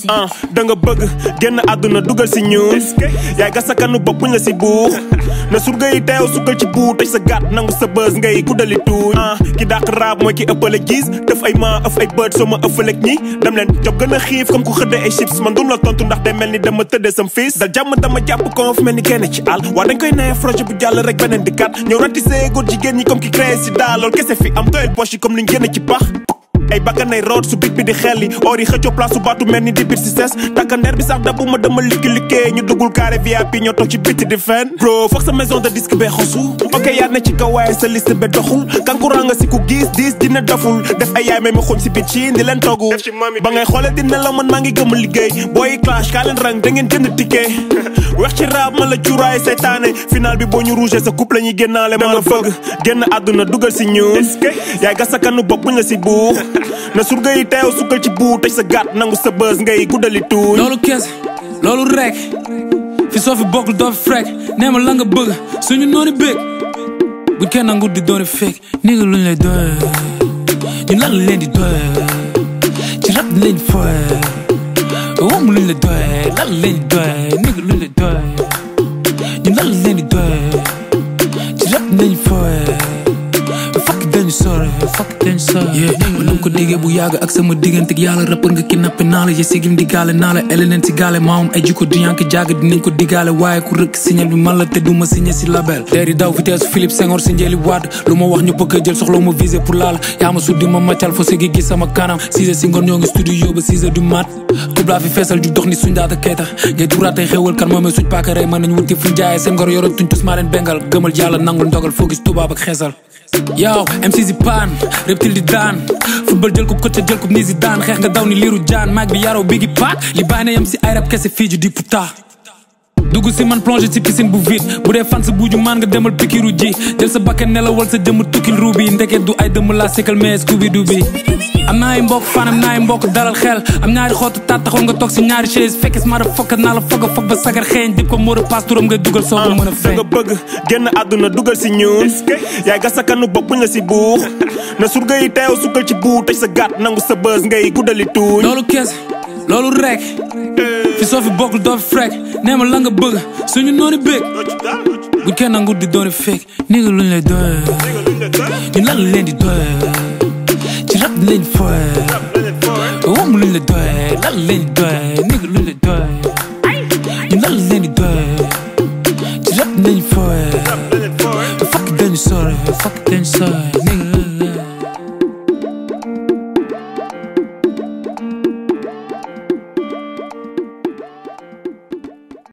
music. ah da nga bëgg génn àdduna dugal si ñun yaay gas sa kanu bopp buñ la si buux na surga yi teew sukkal ci buu tëj sa gàtt nangu sa bës ngay guddali tuuñ ah ki dàq raab mooy ki ëppale gis def ay ma ëf ay bët soo ma ëffalek ñi dem leen job gën a xiif comme ku xëdde ay chips man dum la tontu ndax day mel ni dama tëddee sam fiis dal jàmm dama jàpp konf mel ni kenn ci àll waa dañ koy nee projet bu jàll rek beneen di kat ñëw ratissé góor jigéen ñi comme ki créé si daal loolu kese fi am doyel poche yi comme liñ génne ci pax ay bakkanay root su big bi di xel yi or yi xëccoo place su baatu mel ni di biir si ses takkandeer bi sax dabu ma dama likki likkee ñu duggul carré VIP ñoo toog ci biti di fen bro foog sa maison de disque bee xosu ok yaa ne ci kaw waaye sa liste be doxul kankurang nga si ku gis dis dina doful def ay yaay may ma xuñ si biir ci di leen toggu ba ngay xoole di nelaw man maa ngi gëm liggéey booy clash kaa leen rang da ngeen jënd ticket wex ci raab ma la cuuraay seytaane final bi boo ñu rouge sa couple la ñuy génnaale ma la bëgg génn àdduna dugal si ñun yaay gas sa kanu bopp buñ la si buux na surga yi teew sukkal ci buu tëj sa gàtt nangu sa bës ngay guddali tuuñ loolu kese loolu rek fi soo fi bokkul doo fi frek nee ma la nga bëgg suñu noonu bëgg bu kenn nangu di dooni fekk ni nga luñ lay doye ñu lan la leen di doye ci rap di leen di foye wom luñ la doye lan la leen di doye ni nga luñ lay doye ñu lan la leen di doye ci rap di leen di foye fakk dañu sore fakk dañu sore yeah man dama ko déggee bu yàgg ak sama diggante ak yàlla rappeur nga kidnappé naa la ye sigim di gaale naa la eleneen si gaale maamam ay jikko du yank jàgg dinañ ko digaale waaye ku rëkk signal bi man la te duma signé si label teer yi daw vitesse Philippe Senghor si njëli wadd lu ma wax ñu bëgg a jël soxla ma visé pour laala yaa ma suddi ma maccal fo segi gis sama kanam 6 heures si ngoon ñoo ngi studio ba 6 heures du mat tub laa fi feesal ju dox ni suñ daata keeta ngay duraatay xewal kan moomee suñ paaka rey mën nañ wuti fuñ jaayee seen ngor yoroon tuñ tus maa leen bengal gëmal yàlla nangul ndogal foo gis tubaab ak xeesal yow MC si paan reptile di daan football jël ko coach jël ko ni si daan xeex nga daw ni liiru jaan maag bi yaroo bigi paak li bàyyi na yam si ay rab kese fii ju di puta dugg si man plongé ci piscine bu vide bu dee fan sa buuju maan nga demal pikiru ji jël sa bakkan nelawal sa jëmm tukkil ruubi ndeke du ay dëmm laa sikkal mais scooby doo bi am naa ay mbokk fan am naa ay mbokk dalal xel am ñaari xootu taat taxaw nga toog si ñaari chaise fekkes ma da fokk naa la foog a foog ba sagar xeeñ dip ko moo a paas turam ngay dugal soo ko mën a da feeñ nga bëgg génn àdduna dugal si ñun yaay gas sa kanu bopp buñ la si buux na surga yi teew sukkal ci buu tëj sa gàtt nangu sa bës ngay guddali tuuñ loolu kese loolu rek fi soo fi bokkul doo fi frek nee ma la nga bëgg suñu noonu bëgg bu kenn nangu di dooni fekk ni nga luñ lay doye ñu lan la leen di doye ci rap di leen di foye wom luñ la doye lan la leen di doye ni nga luñ lay doye ñu lan la leen di doye ci rap di leen di foye fakk dañu sore fakk dañu sore ni nga